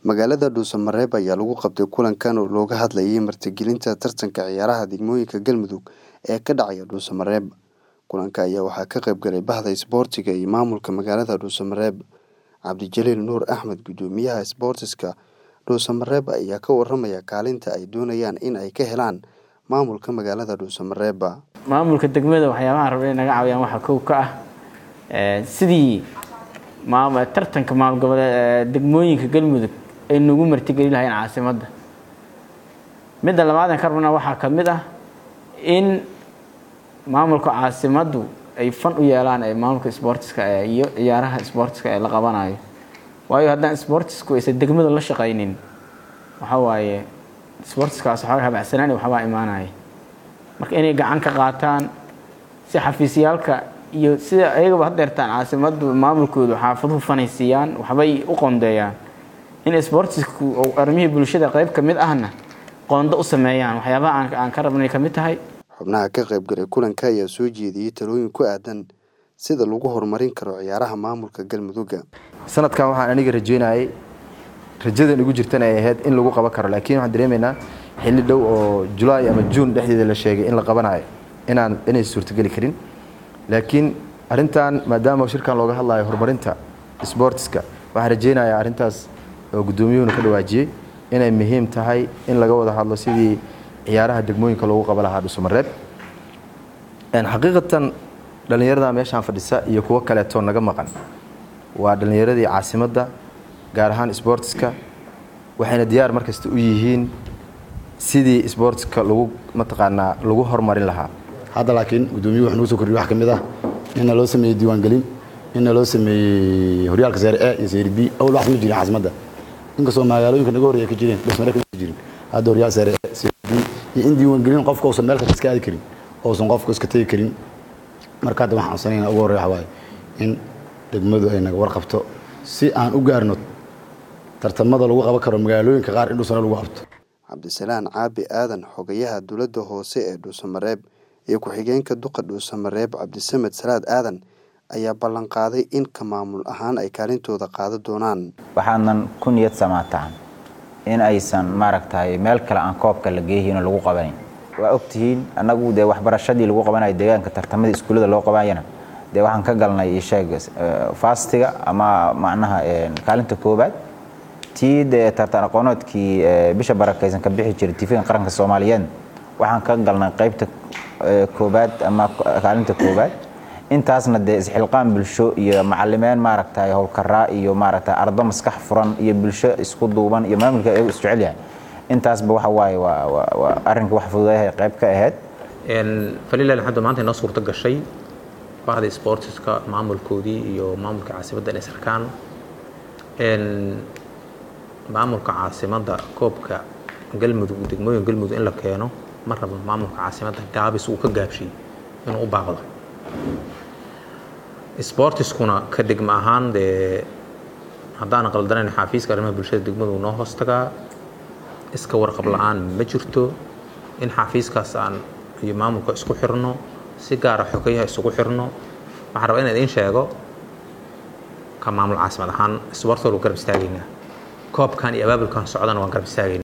Magaalada Dhuusamareeb ayaa lagu qabtay kulankan oo looga hadlayay martigelinta tartanka ciyaaraha degmooyinka Galmudug ee ka dhacaya Dhuusamareeb. Kulanka ayaa waxaa ka qayb galay Bahda Isboortiga iyo maamulka magaalada Dhuusamareeb. Cabdijaliil Nuur Axmed Guddoomiyaha Isboortiska Dhuusamareeb ayaa ka waramaya kaalinta ay doonayaan in ay ka helaan maamulka magaalada Dhuusamareeb. maamulka degmada waxyaabaha rabay inay naga caawiyaan waxaa kow ka ah ee, sidii maam- tartanka maamul goboleed degmooyinka galmudug ay nagu martigeli lahayn caasimadda midda labaad aan ka rabnaa waxaa ka mid ah in maamulka caasimaddu ay fan u yeelaan ee maamulka isboortiska ee iyo ciyaaraha isboortiska ee la qabanayo waayo haddaan isboortisku aysan degmada la shaqaynin waxaa waaye isboortiskaas waxaa habacsanaan iyo waxbaa imaanaya marka inay gacan ka qaataan si xafiisyaalka iyo sida ayagaba hadeertaan caasimaddu maamulkoodu xaafaduhu fanaysiiyaan waxbay u qoondeeyaan in isboortisku oo arrimihii bulshada qayb ka mid ahna qoondo u sameeyaan waxyaabaha aan, aan ka rabnay ka mid tahay Xubnaha ka qayb galay kulanka ayaa soo jeediyey talooyin ku aadan sida lagu horumarin karo ciyaaraha maamulka Galmudug. sanadkan waxaan aniga rajeynayay rajadan igu jirtana ay ahayd in lagu qaban karo laakiin waxaan dareemaynaa xilli dhow oo julaay ama juun dhexdeeda la sheegay in la qabanayo inaan inay suurtogeli karin laakiin arrintan maadaama shirkan looga hadlayo horumarinta isboortiska waxaan rajeynayaa arrintaas oo guddoomiyuhuna ka dhawaajiyey inay muhiim tahay in laga wada hadlo sidii ciyaaraha degmooyinka loogu qaban lahaa dhuusamareeb Een, xaqiiqatan dhallinyarada meeshaan fadhisa iyo kuwo kaleetoo naga maqan waa dhallinyaradii caasimadda gaar ahaan isboortiska waxayna diyaar markasta u yihiin sidii isboortiska lagu mataqaanaa lagu horumarin lahaa hadda laakiin gudoomiyuhu wuxuu nagu soo kordhiyey wax ka mid ah inna loo sameeyey diiwaangelin inna loo sameeyey horyaalka seere a iyo seere b awal wax ma jirin caasimadda inkastoo magaalooyinka naga horreeya ka jireen dhismare kama jirin hadda horyaal seere a seere b iyo in diiwaangelin qofka uusan meel kasta iska aadi karin uusan qofka iska tegi karin marka hadda waxaan codsanayna ugu horreeya waxaa waaye in degmadu ay naga warqabto si aan u gaarno tartamada lagu qaban karo magaalooyinka qaar in dhusana lagu qabto Cabdisalaan Caabi Aadan xogayaha dowladda hoose ee Dhuusamareeb iyo ku-xigeenka duqa Dhuusamareeb Cabdisamed Salaad Aadan ayaa ballan qaaday in ka maamul ahaan ay kaalintooda qaadan doonaan. waxaanan ku niyad samaataan in aysan maaragtay meel kale aan koobka la geeyihiin oo lagu qabanayn waa ogtihiin annagu dee waxbarashadii lagu qabanayo deegaanka tartamadii iskuullada loo qabanayana dee waxaan ka galnay sheeg faastiga ama macnaha eh, kaalinta koobaad tii dee tartan aqoonoodkii eh, bisha barakaysan ka bixi jiray tifigan qaranka soomaaliyeed waxaan ka galnay qaybta eh, koobaad ama kaalinta koobaad intaasna dee isxilqaan bulsho iyo macalimeyn maaragtay howlkaraa iyo maaragtay ardo maskax furan iyo bulsho isku duuban iyo maamulka ayagu isjecel yahay intaasba waxa waaye waa waa waa arrinka wax fududayahay qayb ka ahayd falilah alxamdu maanta inoo suurto gashay bahda sportiska maamulkoodii iyo maamulka caasimadda inay sarkaan maamulka caasimadda koobka galmudug degmooyin galmudug in la keeno ma rabo maamulka caasimadda gaabis uu ka gaabshay inuu u baaqdo sportiskuna ka degma ahaan dee haddaanan qaldanayn xaafiiska arrimaha bulshada degmadu noo hoos tagaa iska warqab la-aan ma jirto in xaafiiskaas aan iyo maamulka isku xirno si gaara xogeyaha isugu xirno waxaan rabaa inaan idiin sheego ka maamul caasimad ahaan isboortooda garab istaagaynaa koobkan iyo abaabulkan socdana waan garab istaagaynaa